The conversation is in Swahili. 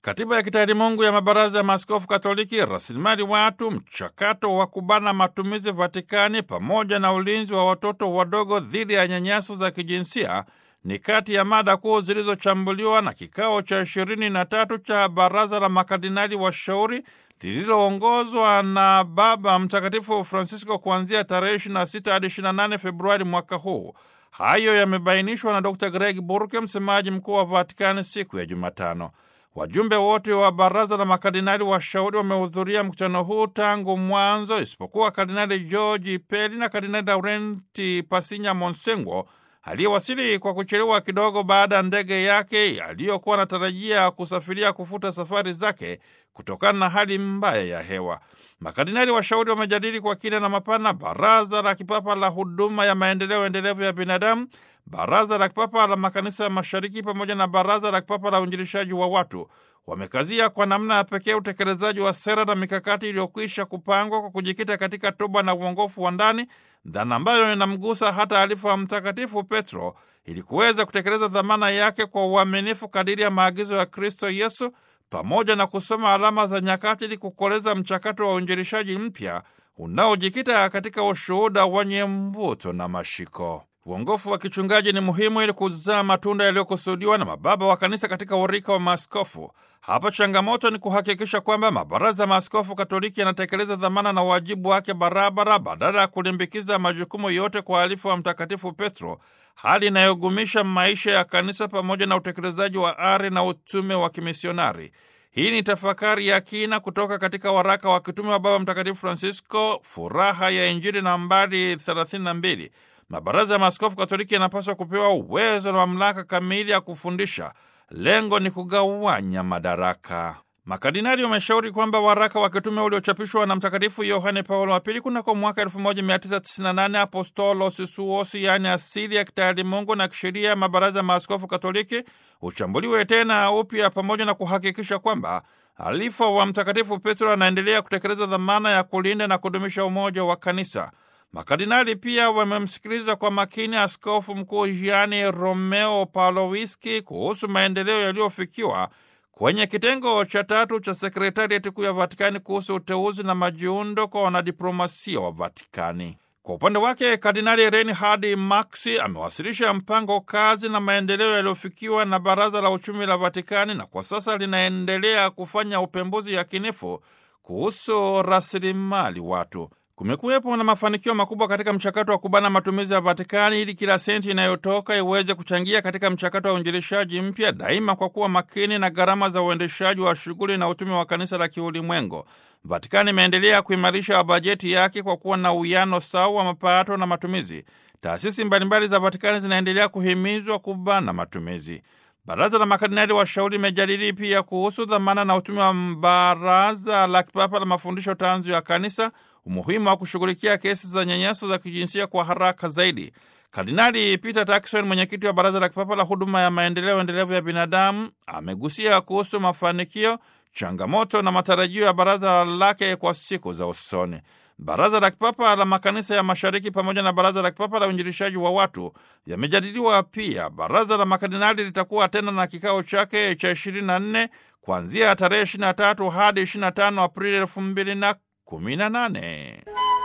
katiba ya kitaalimungu ya mabaraza ya maaskofu Katoliki, rasilimali watu, mchakato wa kubana matumizi Vatikani, pamoja na ulinzi wa watoto wadogo dhidi ya nyanyaso za kijinsia ni kati ya mada kuu zilizochambuliwa na kikao cha ishirini na tatu cha baraza la makardinali washauri lililoongozwa na Baba Mtakatifu Francisco kuanzia tarehe 26 hadi 28 Februari mwaka huu. Hayo yamebainishwa na Dr Greg Burke, msemaji mkuu wa Vatikani, siku ya Jumatano. Wajumbe wote wa baraza la makardinali washauri wamehudhuria mkutano huu tangu mwanzo, isipokuwa Kardinali George Peli na Kardinali Laurenti Pasinya Monsengo aliyewasili kwa kuchelewa kidogo baada ya ndege yake aliyokuwa anatarajia kusafiria kufuta safari zake kutokana na hali mbaya ya hewa. Makardinali washauri wamejadili kwa kina na mapana baraza la kipapa la huduma ya maendeleo endelevu ya binadamu, baraza la kipapa la makanisa ya mashariki pamoja na baraza la kipapa la uinjilishaji wa watu. Wamekazia kwa namna ya pekee utekelezaji wa sera na mikakati iliyokwisha kupangwa kwa kujikita katika toba na uongofu wa ndani, dhana ambayo inamgusa hata alifu wa Mtakatifu Petro ili kuweza kutekeleza dhamana yake kwa uaminifu kadiri ya maagizo ya Kristo Yesu, pamoja na kusoma alama za nyakati ili kukoleza mchakato wa uinjilishaji mpya unaojikita katika ushuhuda wenye mvuto na mashiko. Uongofu wa kichungaji ni muhimu ili kuzaa matunda yaliyokusudiwa na mababa wa kanisa katika urika wa maaskofu. Hapa changamoto ni kuhakikisha kwamba mabaraza ya maaskofu Katoliki yanatekeleza dhamana na wajibu wake barabara, badala ya kulimbikiza majukumu yote kwa alifu wa Mtakatifu Petro, hali inayogumisha maisha ya kanisa pamoja na utekelezaji wa ari na utume wa kimisionari. Hii ni tafakari ya kina kutoka katika waraka wa kitume wa Baba Mtakatifu Francisco, Furaha ya Injili, nambari 32. Mabaraza ya maaskofu Katoliki yanapaswa kupewa uwezo na mamlaka kamili ya kufundisha. Lengo ni kugawanya madaraka. Makardinali wameshauri kwamba waraka wa kitume uliochapishwa na Mtakatifu Yohane Paulo wa Pili kunako mwaka 1998 Apostolos Suos, yaani asili ya kitaalimungu na kisheria ya mabaraza ya maaskofu Katoliki, uchambuliwe tena upya pamoja na kuhakikisha kwamba alifa wa Mtakatifu Petro anaendelea kutekeleza dhamana ya kulinda na kudumisha umoja wa kanisa. Makardinali pia wamemsikiliza kwa makini Askofu Mkuu Gianni Romeo Palowiski kuhusu maendeleo yaliyofikiwa kwenye kitengo cha tatu cha sekretariati kuu ya Vatikani kuhusu uteuzi na majiundo kwa wanadiplomasia wa Vatikani. Kwa upande wake, Kardinali Reinhard Marx amewasilisha mpango kazi na maendeleo yaliyofikiwa na Baraza la Uchumi la Vatikani, na kwa sasa linaendelea kufanya upembuzi yakinifu kuhusu rasilimali watu. Kumekuwepo na mafanikio makubwa katika mchakato wa kubana matumizi ya Vatikani ili kila senti inayotoka iweze kuchangia katika mchakato wa uinjilishaji mpya, daima kwa kuwa makini na gharama za uendeshaji wa shughuli na utume wa kanisa la kiulimwengu. Vatikani imeendelea kuimarisha bajeti yake kwa kuwa na uwiano sawa wa mapato na matumizi. Taasisi mbalimbali za Vatikani zinaendelea kuhimizwa kubana matumizi. Baraza la makardinali washauri limejadili pia kuhusu dhamana na utume wa Baraza la Kipapa la Mafundisho Tanzu ya Kanisa, umuhimu wa kushughulikia kesi za nyanyaso za kijinsia kwa haraka zaidi. Kardinali Peter Turkson, mwenyekiti wa Baraza la Kipapa la Huduma ya Maendeleo Endelevu ya Binadamu, amegusia kuhusu mafanikio, changamoto na matarajio ya baraza lake kwa siku za usoni. Baraza la Kipapa la Makanisa ya Mashariki pamoja na Baraza la Kipapa la Uinjilishaji wa Watu yamejadiliwa pia. Baraza la Makardinali litakuwa tena na kikao chake cha 24 kuanzia tarehe 23 hadi 25 Aprili 2018.